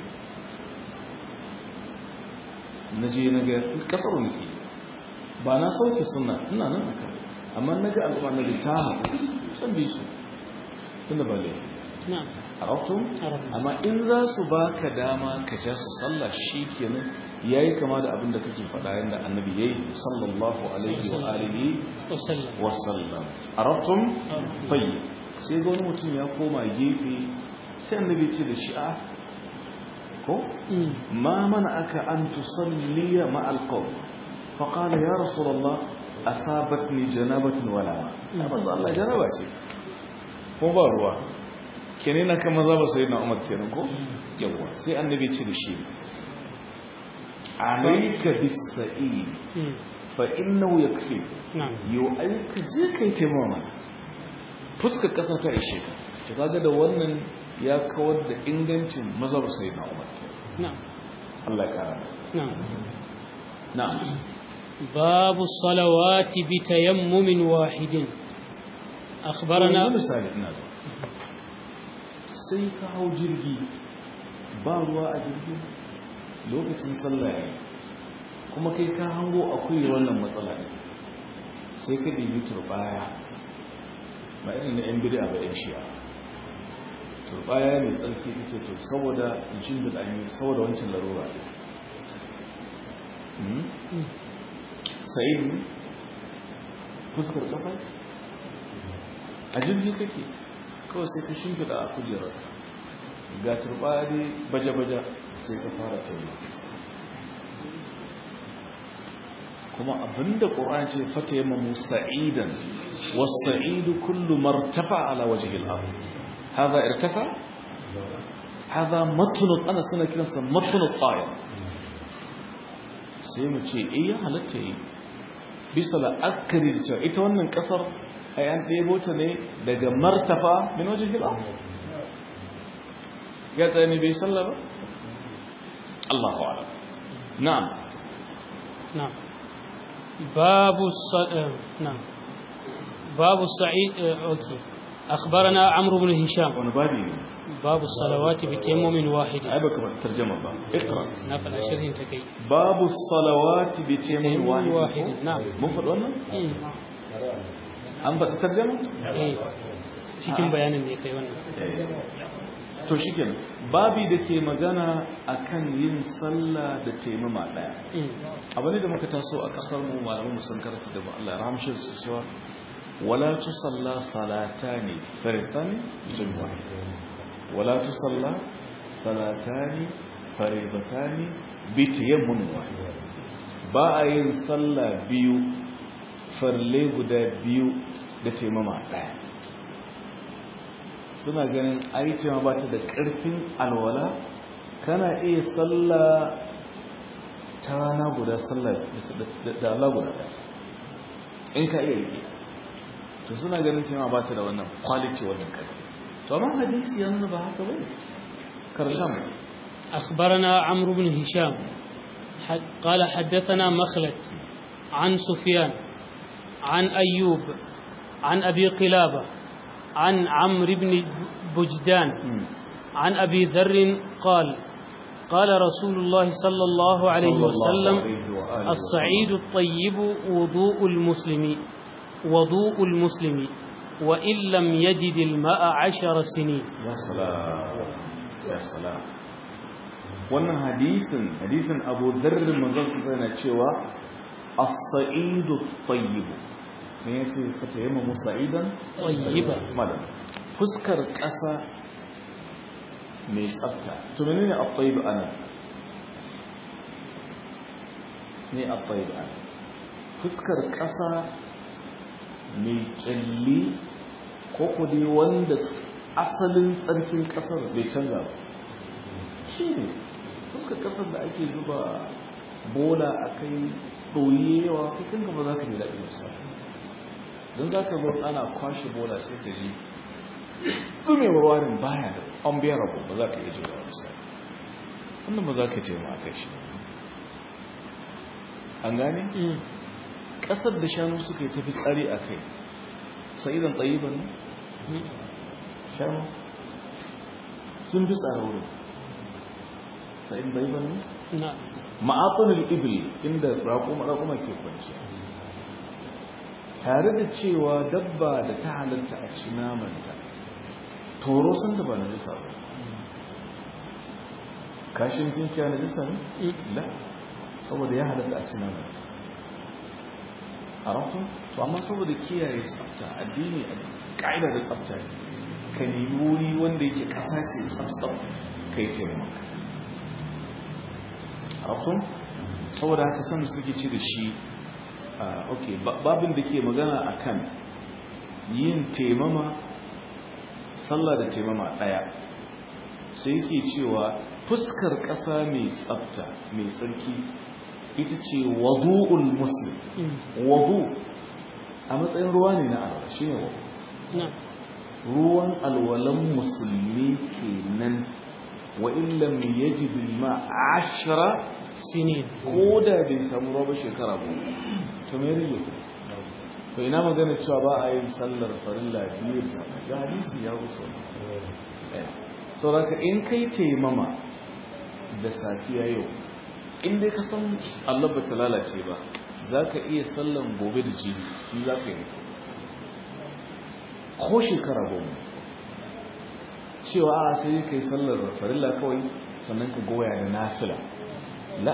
na je na ga ƙasar nake ba na sauke suna ina nan a kan amma na ga al'umma na ta haɗu san bi su tunda ba laifi نعم a rautun عرفنا amma in za su ba ka dama ka ja su sallah shi kenan ya yi kama da abin da kake faɗa yadda annabi ya yi sallallahu alaihi wa alihi وسلم wasallam a rautun عرفنا. fayi sai ga wani mutum ya koma gefe sai annabi ce da shi a ko أمم. ma mana aka an tusalliya ma alqaw fa qala ya rasulullah asabatni janabatun wala ma ya manzo Allah janaba ce ko ba ruwa kenan na kan maza ba sai na Umar kenan ko yawa sai annabi ce da shi alayka bis-sa'id أمم. fa innahu yakfi نعم yau ai ka je kai taimama fuskar kasa ta ishe ka to kaga da wannan ya kawar da ingancin mazhab sayyidina Umar نعم Allah ya kara نعم na'am باب الصلوات بتيمم واحد Yanzu أخبرنا misali ina da sai ka hau jirgi ba ruwa a jirgi lokacin sallah ya kuma kai ka hango akwai wannan matsala ne sai ka ɗibi turbaya ba irin na yan bida ba yan shi'a turbaya mai tsarki ita to saboda jin da ɗanyi saboda wancan larura ne Hmm? sa'id ne fuskar ƙasa a jirgi kake kawai sai ka shimfiɗa a kujerar ga turbaya dai baje-baje sai ka fara taimaka kuma abinda ƙoran ce fata yi mamu sa'idan wasa'idu kullu martafa ala wajihil abu haza irtafa haza matunut ana suna kiransa matunut ƙayar sai mu ce iya halatta yi bisa la'akari da cewa ita wannan ƙasar a yan ɗebo ta ne daga martafa min wajihil abu ya tsaye ne bai sallah ba Allahu a'lam na'am نعم باب الص... آه، نعم باب الصعيد آه، أوكي أخبرنا عمرو بن هشام wani babi ne باب الصلوات بتيمم واحد ai baka ba tarjama ba iqra نفل شرح تكي babu salawati bi taymin تيمم wahid واحد نعم mun faɗi wannan إيه. an faɗi tarjama إيه. cikin bayanin ne kai wannan to shikenan babi da ke magana akan yin sallah da taimama daya إيه. abu ne da muka taso a kasar mu malaman mu sun karanta da Allah ya rahamshe su cewa wala tusalla salatani faridatan jumma wala tusalla salatani faridatani bi tayammun wahid ba a yin sallah biyu farle guda biyu da taimama daya suna ganin aitima ba ta da ƙarfin alwala kana iya sallah ta rana guda sallah da- da Allah guda ɗaya in ka iya rike to suna ganin cewa ba ta da wannan quality wannan ƙarfi to amma hadisi ya nuna ba haka bane karshen أخبرنا عمرو بن هشام ح- قال حدثنا مخلد عن سفيان عن أيوب عن أبي قلابة عن عمرو بن بجدان عن أبي ذر قال قال رسول الله صلى الله عليه وسلم الصعيد الطيب وضوء المسلم وضوء المسلم وإن لم يجد الماء عشر سنين ya salam ya salam wannan hadisin hadisin Abu Dharr manzon sa yana cewa as-sa'idu at-tayyib me yace fata yamma musa'idan طيبا malam fuskar ƙasa mai tsafta to menene at-tayyib ana ne at-tayyib ana fuskar ƙasa mai kyalli ko ku dai wanda asalin tsarkin ƙasar bai canza ba shi ne fuskar ƙasar da ake zuba bola a kai ɗoyewa kai kanka ba za ka yi daɗin misali don za ka zo ana kwashe bola sai ka ji ɗumewar warin baya da unbearable ba za ka iya jira misali wannan ba za ka ce ma a kai shi an gane أمم. ƙasar da shanu suka yi tafi tsari a kai sa'idan tsayiban ne أمم. shanu sun fi tsara wurin sa'idan tsayiban ne نعم ma'afanin ibil inda raƙuma raƙuma ke kwanci tare da cewa dabba da ta halatta a ci namanta toro sun da ba na jisa ba kashin tinkiya na jisa ne? أمم. la saboda ya halatta a ci namanta a rafin to amma saboda kiyaye tsafta addini a ƙa'ida da tsafta ne ka nemi wuri wanda yake ƙasa ce tsaf-tsaf ka yi taimaka rafin saboda haka san suke ci da shi ah, ok ba- babin da ke magana akan yin taimama sallah da taimama ɗaya sai yake cewa fuskar ƙasa mai tsafta mai tsarki ita ce wadu'ul muslim أمم. wadu a matsayin ruwa ne na alwala shi ne wadu نعم ruwan alwalan musulmi kenan wa illam yajid ma ashra سنين ko da bai samu ruwa ba shekara goma to me rige ku to ina magana cewa ba a yin sallar farilla biyu da ga hadisi ya wuce wannan saboda in kai taimama da safiya yau in dai ka san Allah ba ta lalace ba za ka iya sallan gobe da jibi in za ka yi ko shekara goma cewa a sai ka yi sallar farilla kawai sannan ka goya da nasila la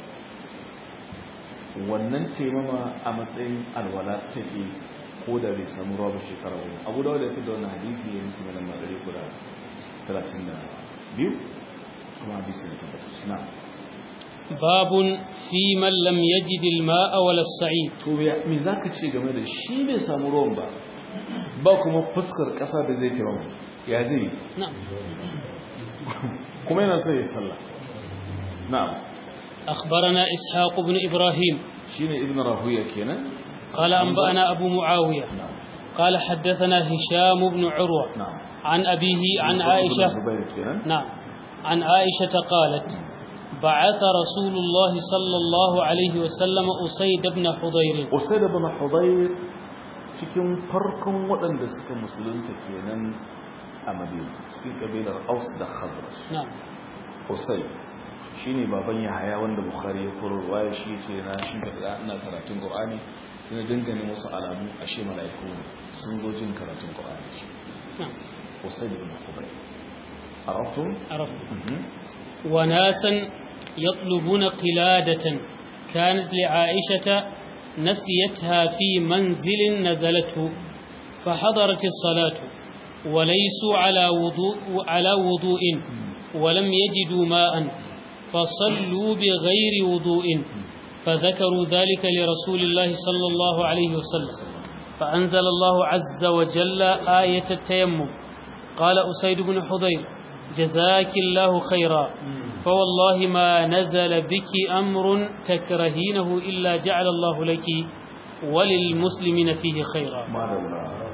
wannan taimama a matsayin alwala take ko da bai samu ruwa ba shekara goma abu da wadda ya fi da wannan hadisi ya yi su mai lamar ɗari guda talatin da biyu kuma hadisi ne tabbatar shi na باب في من لم يجد الماء ولا الصعيد to ya- me za ka ce game da shi bai samu ruwan ba ba kuma fuskar ƙasa da zai taimama ya zai yi نعم kuma yana sai ya sallah na'am أخبرنا إسحاق بن إبراهيم shine ibn rahuya kenan قال أنبأنا أبو معاوية na'am قال حدثنا هشام بن عروة na'am عن أبيه عن عائشة Zubair kenan نعم عن عائشة قالت بعث رسول الله صلى الله عليه وسلم أسيد بن حضير usaid ibn hudayr cikin farkon waɗanda suka musulunta kenan a madina cikin kabilar aus da khazraj na'am Hussein shine baban Yahaya wanda Bukhari ya koro waye shi ce na shi da ina karatun Qur'ani sai na dangane musu alamu ashe malaiku ne sun zo jin karatun Qur'ani na'am Hussein ibn Khubayb araftum عرفت وناسا يطلبون قلادة كانت لعائشة نسيتها في منزل نزلته فحضرت الصلاة وليسوا على وضوء على وضوء ولم يجدوا ماء فصلوا بغير وضوء فذكروا ذلك لرسول الله صلى الله عليه وسلم فأنزل الله عز وجل آية التيمم قال أسيد بن حضير جزاك الله خيرا فوالله ما نزل بك أمر تكرهينه إلا جعل الله لك وللمسلمين فيه خيرا madalla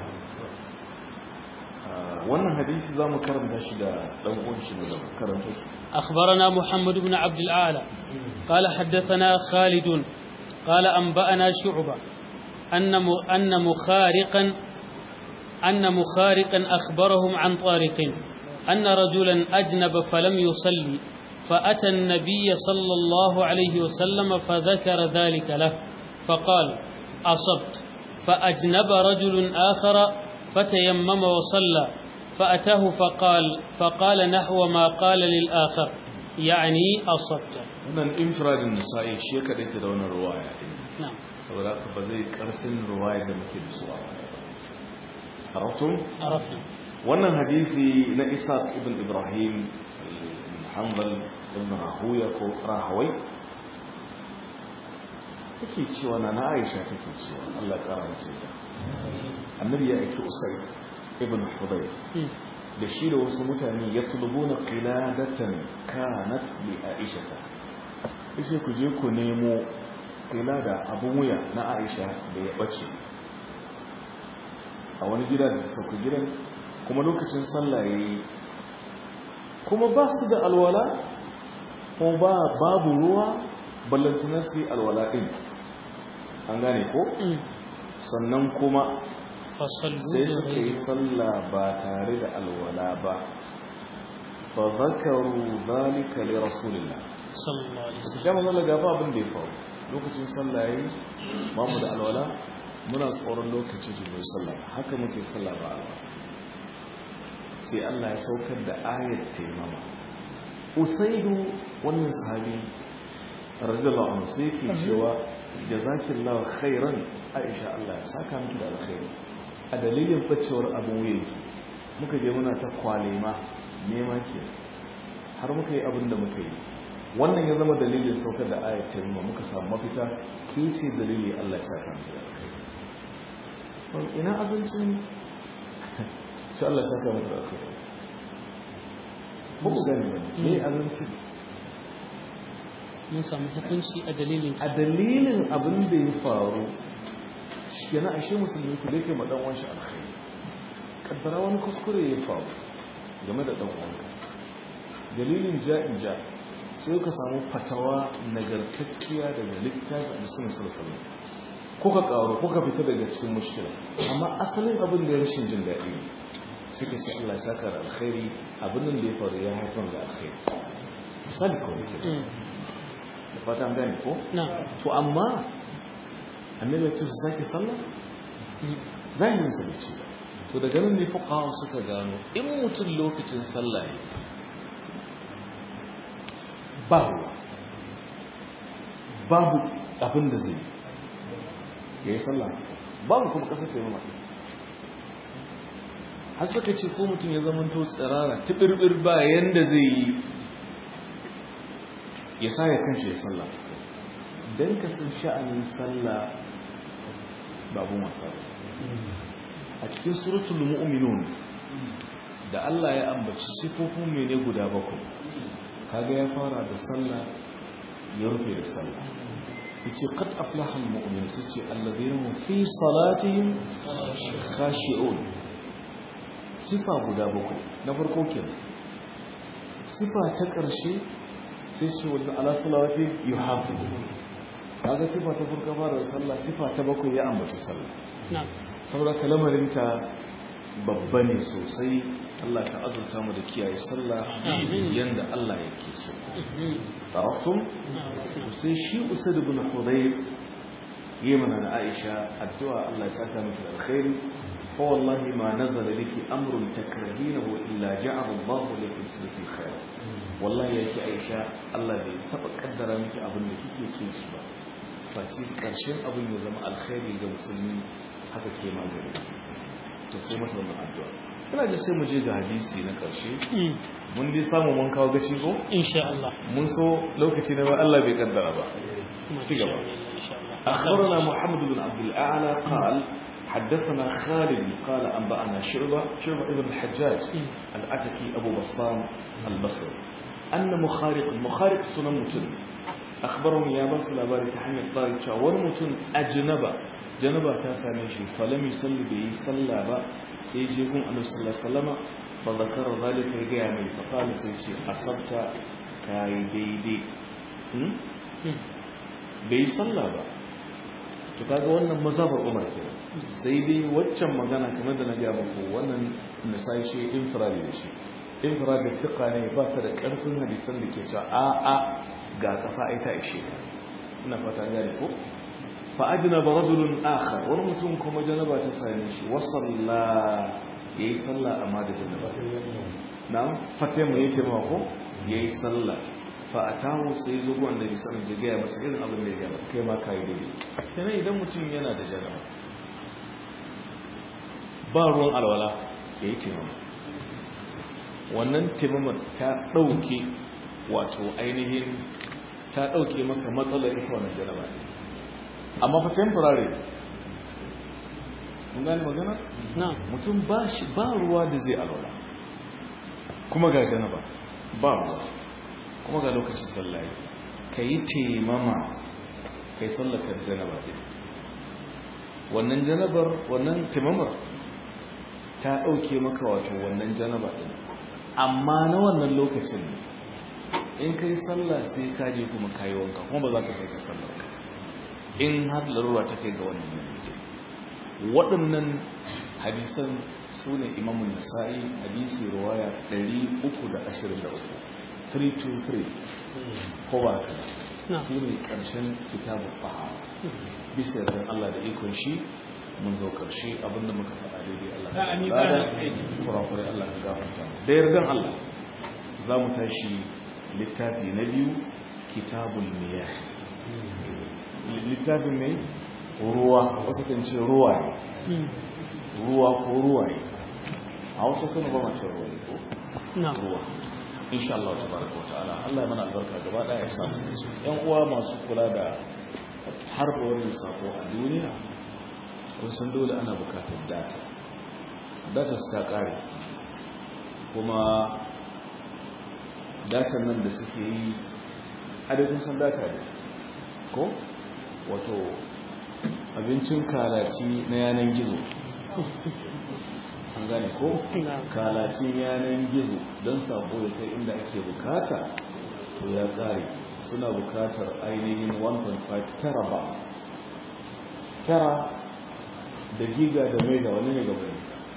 wannan hadisi za mu karanta shi da ɗan uwan shi da karanta shi أخبرنا محمد بن عبد الأعلى قال حدثنا خالد قال أنبأنا شعبة أن م- أن مخارقا أن مخارقا أخبرهم عن طارق أن رجلا أجنب فلم يصلي فأتى النبي صلى الله عليه وسلم فذكر ذلك له فقال أصبت فأجنب رجل آخر فتيمم وصلى فأتاه فقال فقال نحو ما قال للآخر يعني أصبت wannan infradin nisa'i shi ya kaɗaita da wannan ruwaya ɗin نعم saboda haka ba zai ƙarfin ruwaya da muke da su a baya ba araftum عرفنا wannan hadisi na Isaac ibn Ibrahim ibn Hanbal ibn Rahuya ko Rahawai take cewa na na Aisha take cewa Allah ya kara mace da annabi ya aiki Usayd ibn Hudayr مم. da shi da wasu mutane ya tulubuna qiladatan kanat li Aisha sai ku je ku nemo qilada abun wuya na Aisha da ya bace a wani gida da sauka gidan kuma lokacin sallah yayi kuma ba su da alwala ko ba babu ruwa ballantana su yi alwala din an gane ko مم. sannan kuma فصلوا sai suka yi بغير sallah ba tare da alwala ba fa zakaru zalika li rasulillah صلى الله عليه وسلم sai manzo ga fa abin da ya faru lokacin sallah yayi ba mu da alwala muna tsoron lokacin da mu sallah haka muke sallah ba alwala sai Allah ya saukar da ayat taimama usaidu wannan sahabi radiyallahu anhu sai yake cewa jazakillahu khairan aisha Allah ya saka miki da alkhairi a dalilin bacewar abin wuyanki muka je muna ta kwalema nema ke har muka yi abin da muka yi wannan ya zama dalilin saukar da ayat taimama muka samu mafita ke ce dalili Allah ya saka miki da alkhairi Wal ina abincin sai Allah ya saka miki da alkhairi ba ku gani ba ne abincin mun samu hukunci a dalilin a dalilin abin da ya faru shi yana ashe musulmi ku da ke ma dan wanshi alkhairi kaddara wani kuskure ya faru game da dan wanka dalilin ja'in ja sai ka samu fatawa nagartakkiya daga littafin musulmi sallallahu ko ka karo ko ka fita daga cikin mushkila amma asalin abin da ya rashin jin daɗi ne sai ka ce Allah ya saka da alkhairi abin da ya faru ya haifar da alkhairi misali kawai ke Mm. da fata an gane ko نعم to amma annabi ya ce su sake sallah zahirin sa bace to daga nan ne fuqaha suka gano in mutum lokacin sallah ya ba ruwa babu abin da zai ya yi sallah babu kuma kasar ta yi mamaye har suka ce ko mutum ya zama to tsirara tibirbir ba yanda zai yi ya sa ya kanshi ya sallah don ka san sha'anin sallah babu wasa ba a cikin suratul mu'minun da Allah ya ambaci sifofin mene guda bakwai kaga ya fara da sallah ya rufe da sallah yace qad aflaha almu'min sace alladhina hum fi salatihim khashi'un sifa guda bakwai na farko kenan sifa ta ƙarshe sai ce wanda ala salawati yuhafizu kaga sifa ta farko fara da sallah sifa ta bakwai ya ambaci sallah نعم saboda kalamarinta babba ne sosai Allah ka azurta mu da kiyaye sallah yanda Allah yake so tarakum sai shi usad ibn hudayr yamana na Aisha addu'a Allah ya saka miki alkhairi fa wallahi ma nazala liki amrun takrahinahu illa ja'ala Allah laki fi khair wallahi yake Aisha Allah bai taba kaddara miki abin da kike kin shi ba face karshen abin ya zama alkhairi ga musulmi haka ke magana to sai mata wannan addu'a ina da sai mu je ga hadisi na karshe mun dai samu mun kawo gaci ko insha Allah mun so lokaci na Allah bai kaddara ba ci gaba أخبرنا محمد بن عبد الأعلى قال حدثنا خالد قال أنبأنا شعبة شعبة ابن الحجاج الأتكي أبو بصام البصري أن مخارق مخارق سنمتن أخبرهم يا بس لا بارك حمي الطارق ونمتن أجنبا جنبا تاسامي شي فلم يصلي به صلى با سيجيكم أنه صلى الله عليه وسلم فذكر ذلك يجامل فقال سيجي أصبت كاي ديدي bai salla ba to kaga wannan mazhabar Umar ke sai dai waccan magana kamar da na ga muku wannan misai shi infiradi da shi infiradi fiqa ne ba ta da karfin hadisan da ke cewa a a ga kasa ai ta ishe ina fata gane ko fa adna ba rajulun akhar wani mutum kuma janaba ta same shi wa salla yayi sallah amma da janaba na'am fatima yace ma ko yayi sallah fa'atahu sai zo wanda bi sanin ya gaya masa irin abin da ya gaba kai ma kayi daidai kenan idan mutum yana da janaba ba ruwan alwala ya yi taimama wannan taimama ta ɗauke wato ainihin ta ɗauke maka matsalar ita wannan janaba ne amma fa temporary mun gane magana? mutum ba shi ba ruwa da zai alwala kuma ga janaba ba ruwa kuma ga lokacin sallaye ka yi taimama ka yi sallakar janaba ɗin wannan janabar wannan taimamar ta ɗauke maka wato wannan janaba ɗin amma na wannan lokacin in ka yi sallah sai ka je kuma ka yi wanka kuma ba za ka sai ka sallar ka in har larura ta kai ga wannan yanayi waɗannan hadisan su ne imamun nasa'i hadisi ruwaya 323 323 ko ba ka su ne ƙarshen kitabun fahara bisa yardan Allah da ikon shi mun zo ƙarshe abinda muka faɗa daidai Allah ka bada kurakurai Allah ka gafarta da yardan Allah za mu tashi littafi na biyu kitabul miyah littafin mai ruwa wasu kan ce ruwa ne ruwa ko ruwa ne a wasu kan ba mace ruwa ne ko ruwa insha Allah tabaraka wataala Allah ya mana albarka gaba daya ya samu yan uwa masu kula da harba wannan sako a duniya kun san dole ana bukatar data data su ta kare kuma datan nan da suke yi adadin san data ne ko wato abincin kalaci na yanan gizo an gane ko kalacin yanan gizo don sako da kai inda ake bukata to ya kare suna bukatar ainihin 1.5 terabyte tera da giga da mega wani ne gaba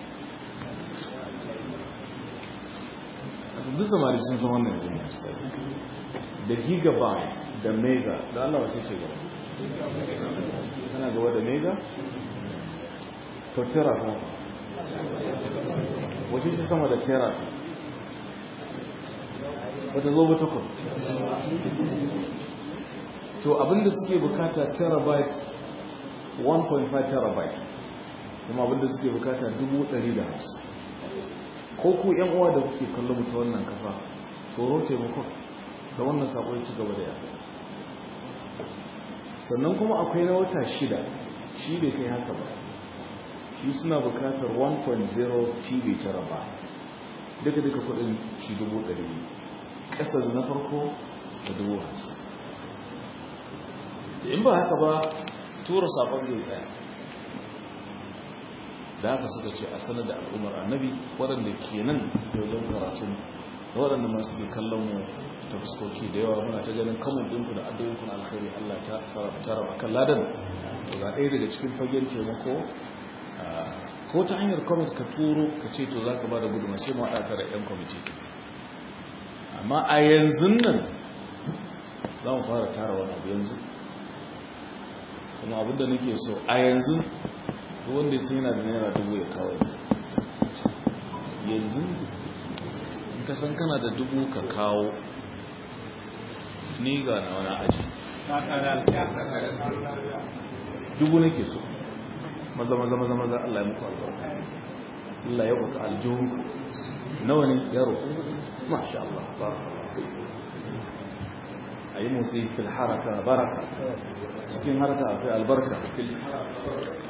ne duk samari sun san wannan yanzu misali da gigabyte da mega da Allah wace ce gaba tana gaba da mega to tera kuma wace ce sama da tera wata zo ba takwas to abinda suke bukata terabyte 1.5 terabyte kuma abinda suke bukata 150 ko ku yan uwa da kuke kallon mutu wannan kafa tsoro taimakon da wannan sako ya ci gaba da yada sannan kuma akwai na wata shida shi bai kai haka ba shi suna bukatar 1.0 tv terabyte duka duka kudin shi 100 ƙasa da na farko da 50 in ba haka ba tura sakon zai tsaya da haka suka ce a sanar da al'ummar annabi waɗanda ke nan dogon karatun da waɗanda masu ke kallon mu ta fuskoki da yawa muna ta ganin kamun ɗinku da addu'inku na alkhairi Allah ta sarrafa kan ladan to ga ɗaya daga cikin fagen taimako ko ta hanyar kwamit ka turo ka ce to za ka ba da gudunma sai ma haɗa da 'yan kwamiti amma a yanzu nan za mu fara tara wani abu yanzu kuma abinda nake so a yanzu duk wanda ya yana da naira dubu ya kawo yanzu in ka san kana da dubu ka kawo ni ga na wani aji dubu nake so maza maza maza maza Allah ya muku albarka Allah ya buka aljihu nawa ne yaro masha Allah barakallahu ayi musi fil haraka baraka cikin haraka akwai albarka fil haraka